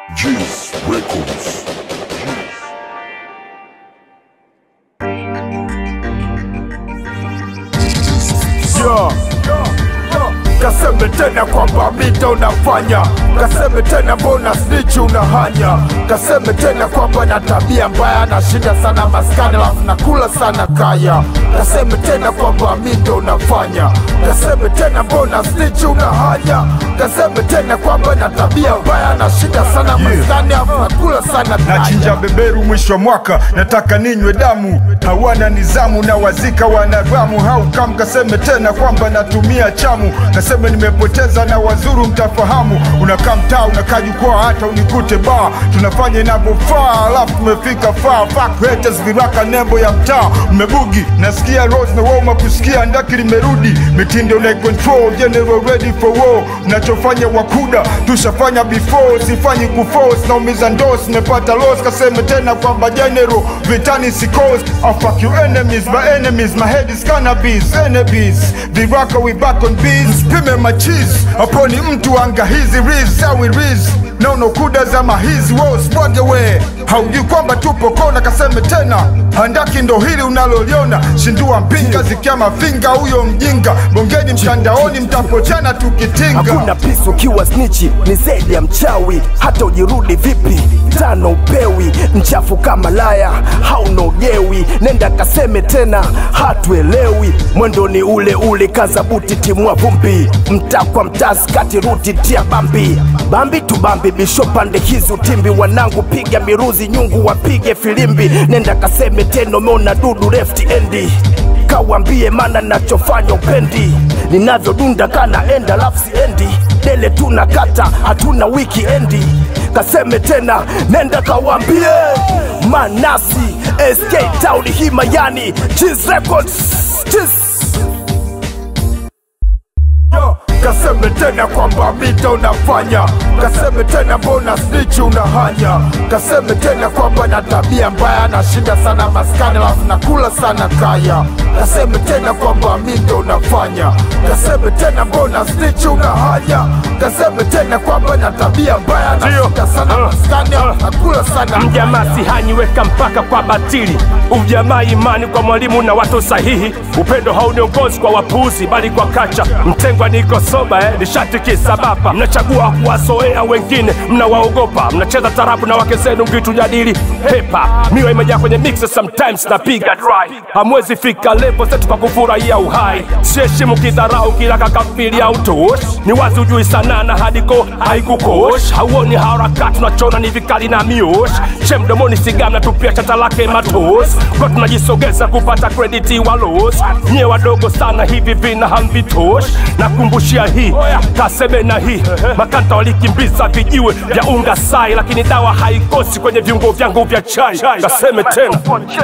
Juice Records. Yeah. Kaseme tena kwamba mita unafanya, kaseme tena mbona snitch unahanya, kaseme tena kwamba na tabia mbaya, nashinda sana maskani alafu nakula sana kaya, kaseme tena kwamba mita unafanya, kaseme tena mbona snitch unahanya, kaseme tena kwamba na tabia mbaya, nashinda sana maskani alafu nakula sana nachinja kaya. beberu mwisho wa mwaka nataka ninywe damu hawana nizamu na wazika wanadamu hau kam kaseme tena kwamba natumia chamu kaseme nimepoteza na wazuru mtafahamu unakaa mtaa unakaa jukwaa hata unikute baa tunafanya inavyofaa alafu tumefika faa Fuck haters viraka nembo ya mtaa mmebugi nasikia rose na woma kusikia ndaki limerudi mitindo na control general ready for war mnachofanya wakuda tushafanya before sifanyi kuforce naumiza ndos nimepata loss kaseme tena kwamba general vitani sikos I fuck your enemies my enemies my head is cannabis enemies viraka we back on bees pime machis hapo ni mtu anga hizi riz awi riz naona kuda za mahizi wo swage we haujui kwamba tupo kona kaseme tena handaki ndo hili unaloliona shindua mpinga zikia mafinga huyo mjinga bongeni mtandaoni mtapochana tukitinga hakuna pisi ukiwa snichi ni zaidi ya mchawi hata ujirudi vipi tano upewi mchafu kama laya hauna ujewi nenda kaseme tena hatuelewi mwendo ni ule ule kaza buti timua vumbi mtaa kwa mtaa skati ruti tia bambi bambi tu bambi bisho pande hizi utimbi wanangu piga miruzi nyungu wapige filimbi nenda kaseme tena umeona dudu left endi kawambie mana nachofanya upendi ninavyodunda kanaenda lafsi endi dele tuna kata hatuna wiki endi kaseme tena nenda kawambie manasi sk town himayani Cheese records Cheese. Yo, kaseme tena kwamba mita unafanya, kaseme tena mbona snitch unahanya, kaseme tena kwamba na tabia mbaya, nashinda sana maskani alafu nakula sana kaya, kaseme tena kwamba mita unafanya, kaseme tena mbona snitch unahanya, kaseme tena kwamba na tabia mbaya, nashinda sana maskani alafu nakula sana Mjamaa sihanyi weka mpaka kwa batili, ujamaa imani kwa mwalimu na watu sahihi. Upendo hauniongozi kwa wapuuzi, bali kwa kacha. Mtengwa niko soba eh, nishati kisababa. Mnachagua kuwasoea wengine, mnawaogopa. Mnacheza tarabu na wake zenu mkitujadili hepa. Miwa imejaa kwenye mixes, sometimes napiga dry. Hamwezi fika level zetu kwa kufurahia uhai. Siheshimu kidharau kila kakafili au tosh. Ni wazi ujui sana na hadiko haikukosh. Hauoni harakati tunachona ni vikali na miosh. Che mdomoni sigam na tupia chata lake matos. Kwa tunajisogeza kupata krediti walos. Nye wadogo sana hivi vina hamvitosh. Nakumbushia hii kaseme na hii makanta walikimbiza vijiwe vya unga sai, lakini dawa haikosi kwenye viungo vyangu vya chai. Kaseme tena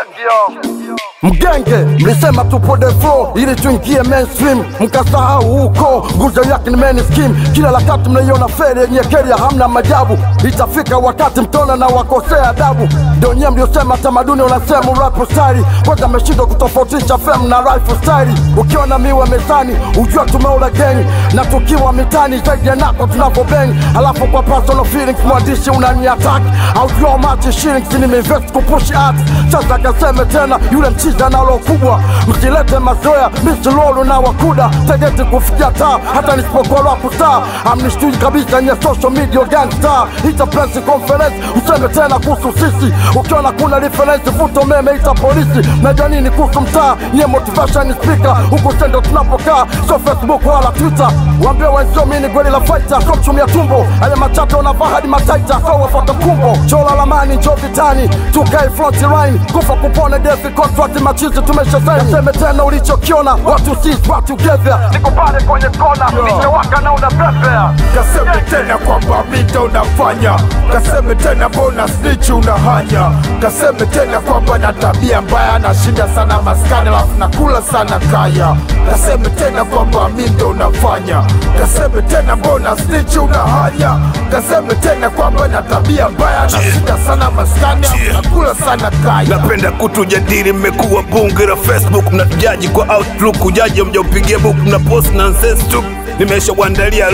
mgenge mlisema tupo the flow ili tuingie mainstream mkasahau huko nguzo yake ni main scheme kila wakati mnaiona feri yenye keria hamna majabu itafika wakati mtona na wakosea adabu ndio nyie mliosema tamaduni unasema rap style kwanza ameshindwa kutofautisha fem na rifle style ukiona miwa mezani ujua tumeula gang na tukiwa mitani zaidi ya nako tunavyo bang alafu kwa personal feelings mwandishi unani attack au jua machi shillings nimeinvest kupush art sasa kaseme tena yule mchiza nalo kubwa msilete mazoea misilolu na wakuda tegeti kufikia taa hata nisipokuwa rap star amnishtui kabisa nye social media gangster ita press conference useme tena kuhusu sisi ukiona kuna reference vuto meme ita polisi najua nini kuhusu mtaa nye motivation speaker huku sendo tunapokaa so facebook wala twitter wambie wenzio mini gweli la fighter so mchumia tumbo haya machato na fahadi mataita so wafuata kumbo chola lamani njo vitani tukae front line kufa kupone defi contract machizi tumesha saini seme tena ulichokiona watu sis watu together niko pale kwenye kona nishawaka na una prepare kaseme tena kwamba mita unafanya, kaseme tena mbona snitch unahanya, kaseme tena kwamba na tabia mbaya, nashinda sana maskani alafu nakula sana kaya, kaseme tena kwamba mita unafanya, kaseme tena mbona snitch unahanya, kaseme tena kwamba na tabia mbaya, nashinda sana maskani alafu nakula sana kaya. napenda kutujadili mmekuwa bunge la facebook mnatujaji kwa outlook ujaji mjaupigia book mna post nonsense tu nimesha kuandalia loop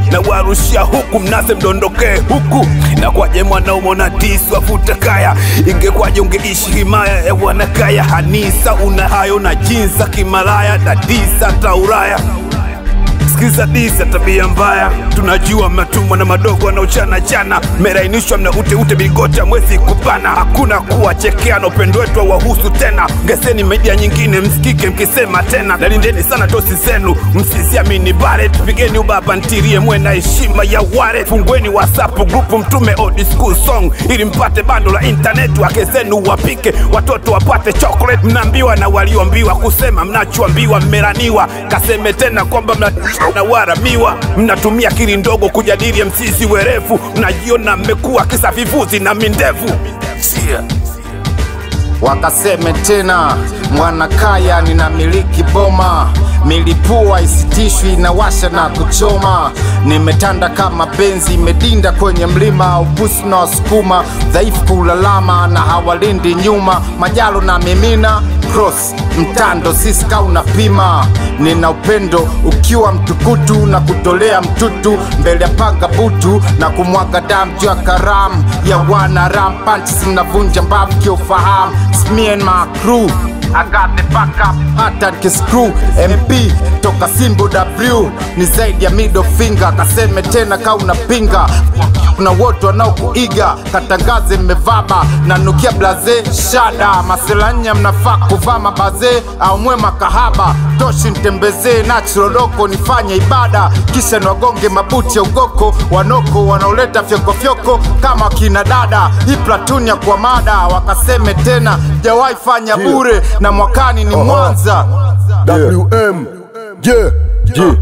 na warushia huku mnase mdondokee huku na kwaje mwanaume una disu afuta kaya ingekwaje ungeishi himaya ya wanakaya hanisa una hayo na jinsa kimalaya na disa tauraya Sikiza disa tabia mbaya, tunajua mnatumwa na madogo wanaochana chana, merainishwa mna ute ute bigota mwezi kupana, hakuna kuwachekea na upendo wetu wahusu tena. Geseni media nyingine msikike mkisema tena, nalindeni sana tosi zenu, msisiamini bare, tupigeni ubaba ntirie, mwe na heshima ya ware, fungueni WhatsApp group mtume old school song ili mpate bando la internet, wake zenu wapike, watoto wapate chocolate. Mnaambiwa na walioambiwa kusema, mnachoambiwa mmeraniwa, kaseme tena kwamba mna na waramiwa mnatumia akili ndogo kujadili ya msisi werefu mnajiona mmekuwa kisa vivuzi na mindevu Sia. wakaseme tena mwanakaya ninamiliki boma milipua isitishwi na washa na kuchoma nimetanda kama benzi imedinda kwenye mlima ubusi na wasukuma dhaifu kulalama na hawalindi nyuma majalo na mimina cross mtando siska unapima nina upendo ukiwa mtukutu na kutolea mtutu mbele ya panga butu na kumwaga damu juu ya karamu ya wana ram punch zinavunja mbavu kiufahamu It's me and my crew I got the backup hata nikiscrew MP toka Simbo W ni zaidi ya middle finger, kaseme tena ka unapinga kuna wote wanaokuiga katangaze mmevaba na nukia blaze shada maselanya mnafaa kuvaa mabaze au mwe makahaba toshi ntembezee nachiloloko nifanye ibada kisha niwagonge mabuti ya ugoko wanoko wanaoleta fyokofyoko kama kina dada hii platuni ya kwa mada wakaseme tena jawahi fanya bure na mwakani ni Mwanza WM je je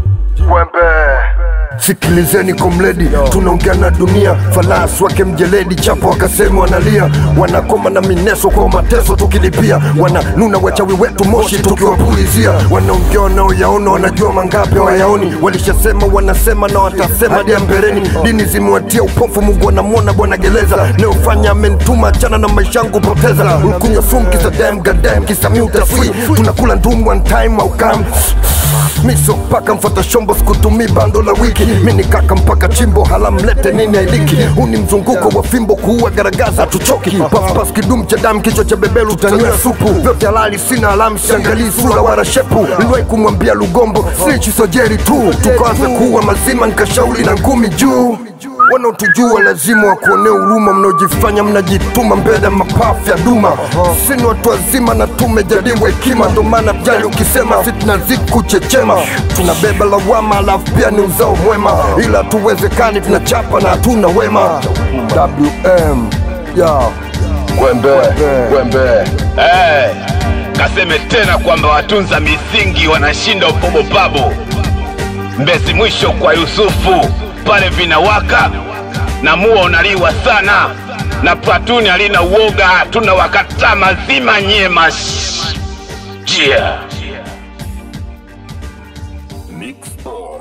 sikilizeni komledi tunaongea na dunia falasi wake mjeledi chapo wakasema wanalia wanakoma na mineso kwa mateso tukilipia wananuna wachawi wetu moshi tukiwapulizia wanaongea wanaoyaona wanajua mangapi hawayaoni walishasema wanasema na watasema hadi ya mbeleni dini zimewatia upofu mungu anamwona bwana gereza nayofanya amenituma achana na maisha yangu poteza ulikunywa sumu kisa dem gadem kisa mi utaswi tunakula ndumu one time au kam miso mpaka mfata shombo sikutumii bando la wiki mini kaka mpaka chimbo halamlete nini ailiki huu ni mzunguko wa fimbo kuua garagaza tuchoki paspas kidum cha damu kichwa cha bebelu tanywea supu vyote halali sina alamu siangalii sura wala shepu niliwahi kumwambia lugombo slichi sojeri tu tukaanza kuwa mazima nikashauri na ngumi juu wanaotujua lazima wakuonea huruma, mnaojifanya mnajituma mbele ya mapafu ya duma. Sini watu wazima na tumejaliwa hekima, ndo maana jali ukisema si tunazidi kuchechema. Tunabeba lawama, alafu pia ni uzao mwema, ila hatuwezekani, tunachapa na hatuna wema. WM yeah. Wembe, wembe. hey, kaseme tena kwamba watunza misingi wanashinda upobopabo mbezi mwisho kwa yusufu pale vinawaka na mua unaliwa sana na platuni alina uoga tuna wakata mazima nyema yeah. Mix Boy.